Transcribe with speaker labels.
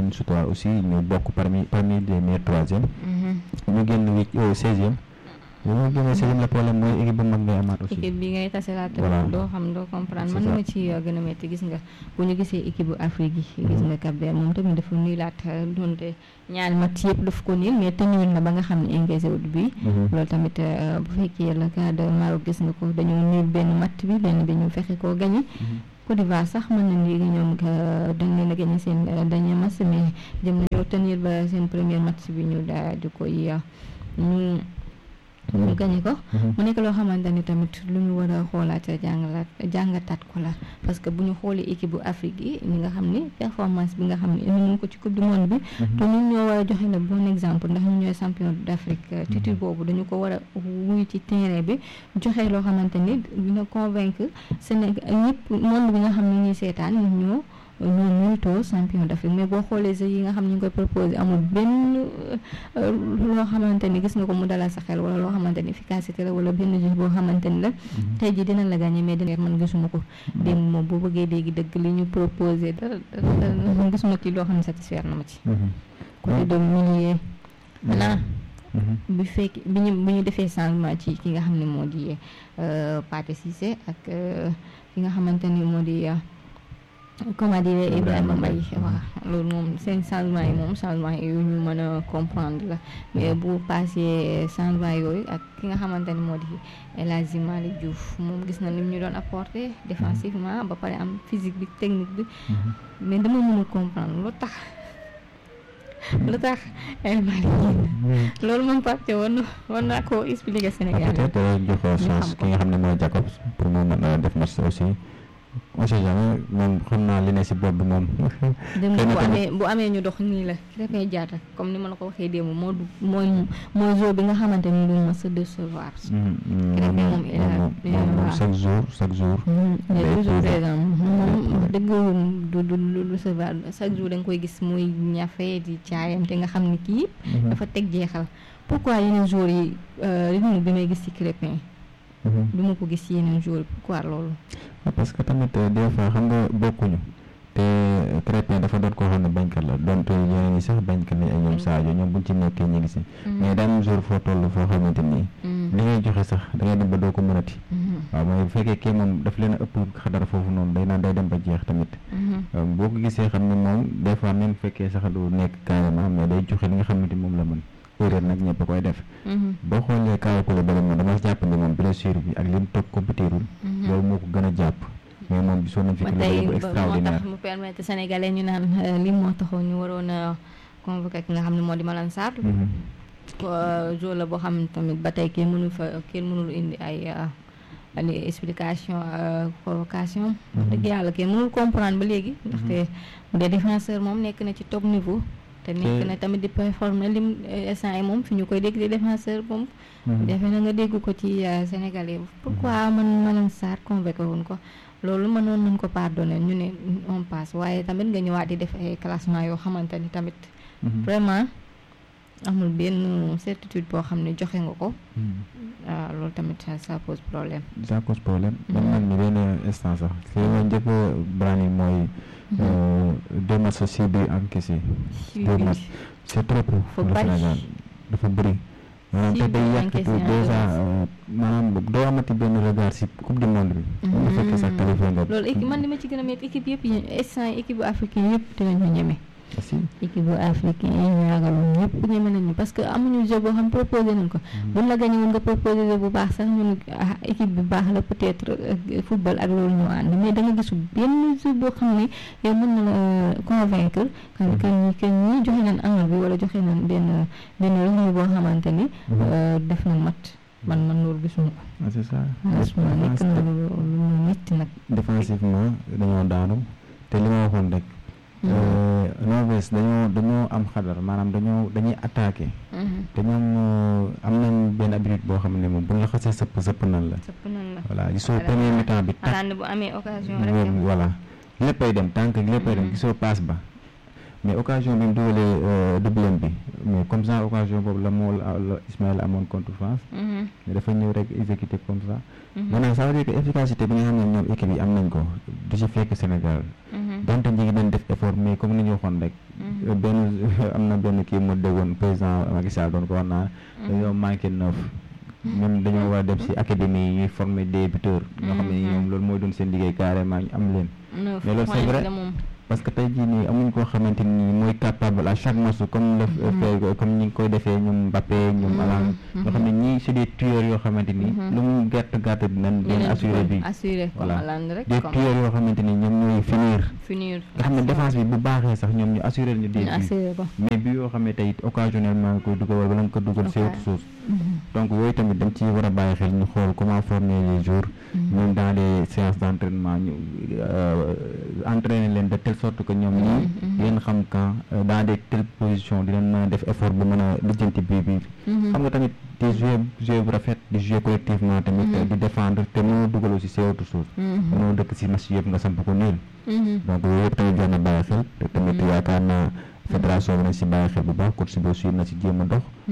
Speaker 1: leen suturaal aussi ñu bokk parmi parmi les meilleurs troisième ñu génn huit seizième bu ñu génnee seizième le problème mooy équipe bu mag ngay amaat aussi
Speaker 2: équipe bi ngay tase laa
Speaker 1: Voilà.
Speaker 2: tamit doo xam doo comprendre man
Speaker 1: C'est ça.
Speaker 2: ma ci gën a métti gis nga bu ñu gisee équipe bu Afrique yi gis nga Cap Vert moom tamit dafa nuy laat doonte ñaari match yëpp daf ko niil mais tenir na ba nga xam ne engagé wut bi
Speaker 1: Mhm.
Speaker 2: loolu tamit euh, bu fekkee le cas de Maroc gis nga ko dañoo niil benn match bi benn bi ñu fexe koo gagné Côte d'Ivoire sax mën nañ léegi ñoom que dañ leen a gagné seen euh, dernier match mais jëm nañoo tenir ba seen premier match bi ñu daal di koy euh, ñu ñu gagné ko
Speaker 1: Mhm.
Speaker 2: mu nekk loo xamante ni tamit lu ñu war a xoolaat jàngalaat jàngataat ko la parce que bu ñu xoolee équipe bu Afrique yi ñi nga xam ni performance bi nga xam ne indi nañ ko ci coupe du monde bi te ñun ñoo war a joxe le bon exemple ndax ñu ñooy champion d'Afrique titre boobu dañu ko war a wuy ci terrain bi joxe loo xamante ni dina convaincre Sénégal ñëpp monde bi nga xam ne ñuy seetaan ñun ñoo ñoo méritoo champion d'Afrique mais boo xoolee jeux yi nga xam ne ñu ngi koy proposé amul benn euh, loo xamante ni gis nga ko mu dalal sa xel wala loo xamante ni efficacité la wala benn jeu boo xamante ni la tey jii dina la gagné mais dina man gisuma ko démb moom boo bëggee léegi dëgg li ñu proposé dara dara dara gisuma ci loo xam ne satisfaire na ma ci
Speaker 1: Mhm.
Speaker 2: côté de milieu maintenant
Speaker 1: Mhm.
Speaker 2: bi fekk bi ñu bi ñu defee changement ci ki nga xam ne moo di euh, Pathé Cissé ak euh, ki nga xamante ni moo di euh, comment dire Ibrahima Mbaye waaw loolu moom seen changement yi moom changement yi yu ñu mën a comprendre la mais bu passé changement yooyu ak ki nga xamante ni moo di El Hadji Malick Diouf moom gis na ni mu ñu doon apporter défensivement ba pare am physique bi technique bi
Speaker 1: Mhm.
Speaker 2: mais dama mënul comprendre lu tax lu tax El Malick génn loolu moom Pape war na war naa koo expliquer
Speaker 1: Ah,
Speaker 2: Sénégal
Speaker 1: peut-être jox chance
Speaker 2: xam ko.
Speaker 1: ki nga xam ne mooy Jacobs pour mu mën a def match aussi on sait jamais moom xam naa li ne si bopp bi moom
Speaker 2: dem
Speaker 1: xëy na
Speaker 2: bu
Speaker 1: tamit-
Speaker 2: amee bu amee ñu dox nii la Krépin Diatta comme ni ma la ko waxee démb moo du mooy mooy jour bi nga xamante ni du ma sa décevoir Krépin moom il a-
Speaker 1: moom
Speaker 2: il a-
Speaker 1: moom
Speaker 2: waaw.
Speaker 1: chaque jour chaque jour
Speaker 2: mais
Speaker 1: day
Speaker 2: toujours
Speaker 1: prouver.
Speaker 2: présent moom wax dëgg du du du recevoir chaque jour da nga koy gis muy ñafe di caayam te nga xam ni kii
Speaker 1: Mhm.
Speaker 2: dafa teg jeexal pourquoi yeneen jours yi euh, rythme bi may gis ci Krépin
Speaker 1: Mhm.
Speaker 2: du ma ko gis ci yeneen jours yi pourquoi loolu
Speaker 1: Ah, parce que tamit euh, des fois xam nga bokkuñu te euh, Krépin dafa doon koo xam ne bañkat la donte ñeneen ñi sax bañkat lañ ay ñoom Sadio ñoom buñ ci nekkee ñu ngi si mais daa am jour foo toll foo xamante nii li ngay joxe sax da ngay dem ba doo ko mënati waaw mooy bu fekkee kii moom daf leen a ëpp xadar foofu noonu day naan day dem ba jeex tamit Euh, boo ko gisee xam ne moom des fois même bu fekkee sax du nekk carrément mais day joxe li nga xamante moom la mën erreur nag ñëpp a koy def boo xoolee Kaaw Koulibaly moom dama jàpp ne moom blessure bi ak li mu toog compétirul loolu moo ko gën a jàpp mais moom gisoon nañ fi
Speaker 2: ba
Speaker 1: Koulibaly
Speaker 2: tey
Speaker 1: bu
Speaker 2: ba moo tax
Speaker 1: extraordinaire
Speaker 2: mu permettre sénégalais ñu naan euh, li moo taxoon ñu waroon a convoqué ki nga xam ne moo di Malang Sarr
Speaker 1: Mhm.
Speaker 2: Euh, jour la boo xam ne tamit ba tey kenn mënu fa kenn mënul indi ay euh, ay explication euh, convocation wax dëgg yàlla kenn mënul comprendre ba léegi ndaxte bu dee défenseur moom nekk na ci top niveau te nekk
Speaker 1: Te-
Speaker 2: na tamit di performer lim euh, instant yi moom fi ñu koy dégg di défenseur moom
Speaker 1: Mhm.
Speaker 2: defe na nga dégg ko ci euh, sénégalais pourquoi man Malang Sarr convoqué woon ko loolu mënoon nañ ko pardonner ñu ne on passe waaye tamit nga ñëwaat di def ay classement yoo xamante ni tamit
Speaker 1: Mhm.
Speaker 2: vraiment amul benn certitude boo xam ne joxe nga ko
Speaker 1: Mhm.
Speaker 2: ah, loolu tamit ça ça pose problème.
Speaker 1: ça cause problème man
Speaker 2: Mhm.
Speaker 1: man mi benn instant sax li ma njëkk a brani mooy euh, deux matchs si bi encaissé deux matchs c'est trop pour
Speaker 2: Faut
Speaker 1: le
Speaker 2: bari.
Speaker 1: Sénégal dafa bëri maanaam
Speaker 2: Six
Speaker 1: te day
Speaker 2: buts
Speaker 1: yàq
Speaker 2: encaissés
Speaker 1: tout
Speaker 2: en
Speaker 1: déjà
Speaker 2: deux
Speaker 1: euh, maanaam doo amati benn regard si coupe du monde bi bu fekkee sax qualifié nga
Speaker 2: loolu équipe man li ma ci gën a métti équipe yëpp yi instant yi équipe bu africain yëpp dinañu ñeme.
Speaker 1: aussi
Speaker 2: équipe bu africain yi ñu ragaloon ñëpp ñeme nañu parce que amuñu jeu boo xam proposé nañ ko. buñ la gagné woon nga proposé jeu bu baax sax ñun ah équipe bi baax la peut-être euh, football ak loolu ñoo ànd mais da nga gisul benn jeu boo xam ne yow mën na la convaincre. que que ñi que ñi joxe nañ angle bi wala joxe nañ benn benn rythme boo xamante ni. euh, def na mat man man loolu gisuma ko.
Speaker 1: ah c'est ça
Speaker 2: franchement nekk na lu lu lu métti nag.
Speaker 1: défensivement dañoo daanu te li ma waxoon rek Norvège dañoo dañoo am xadar maanaam dañoo dañuy attaqué te ñoom euh, am nañ benn habitude boo xam ne moom bu ñu la xasee sëpp sëpp nan la
Speaker 2: sëpp nañ la.
Speaker 1: voilà gisoo
Speaker 2: Voilà.
Speaker 1: premier mi-temps bi tak
Speaker 2: xanaa ne bu amee occasion rek.
Speaker 1: moom voilà léppay dem tànk léppay dem
Speaker 2: Mhm.
Speaker 1: gisoo passe ba mais occasion bi mu dugalee euh, doublem bi mais comme ça occasion boobu la moo la la Ismaël amoon contre France
Speaker 2: Mhm,
Speaker 1: mais dafa ñëw rek exécuté comme ça
Speaker 2: mhm,
Speaker 1: maanaam ça veut dire que efficacité bi nga xam ne ñoom équipe yi am nañ ko du ci fekk Sénégal
Speaker 2: mhm,
Speaker 1: donte ñi ngi doon def effort mais comme ni ñu waxoon rek
Speaker 2: mhm.
Speaker 1: euh, benn benn kii mu déggoon président Macky Sall doon ko wax naa dañoo manqué neuf ñoom dañoo war a dem si académie yi ñuy former des buteurs ñoo xam ne ñoom loolu mooy doon seen liggéey carrément ñu am leen mais loolu c'est vrai parce que tey jii nii amuñ koo xamante ni mooy capable à chaque match comme le fait comme ñi ngi koy defee ñoom Mbappé ñoom Haaland ñoo xam ne ñii c'est des tueurs yoo xamante ni lu mu gàtt gàtt dinañ leen assuré bi voilà des tueurs yoo xamante ni ñoom ñooy finir
Speaker 2: finir
Speaker 1: nga xam ne défense bi bu baaxee sax ñoom ñu assuré ñu des buts mais bi yoo xam ne tey occasionnellement nga koy dugal wala bala nga ko dugal c'est autre chose donc yooyu tamit dañ ci war a bàyyi xel ñu xool comment former les jours ñoom dans les séances d'entraînement ñu entraîner leen de telle sorte que ñoom ñii di leen xam quand dans des telles positions di leen mën a def effort bu mën a lijjanti bii bii xam nga tamit di jouer jouer bu rafet di jouer collectivement tamit di défendre te mënoo dugal aussi c'est autre chose mënoo dëkk si match yëpp nga samp ko niil donc yooyu yëpp tamit jar na bàyyi xel te tamit yaakaar naa fédération bi nañ si bàyyi xel bu baax coach bi aussi na si jéem a dox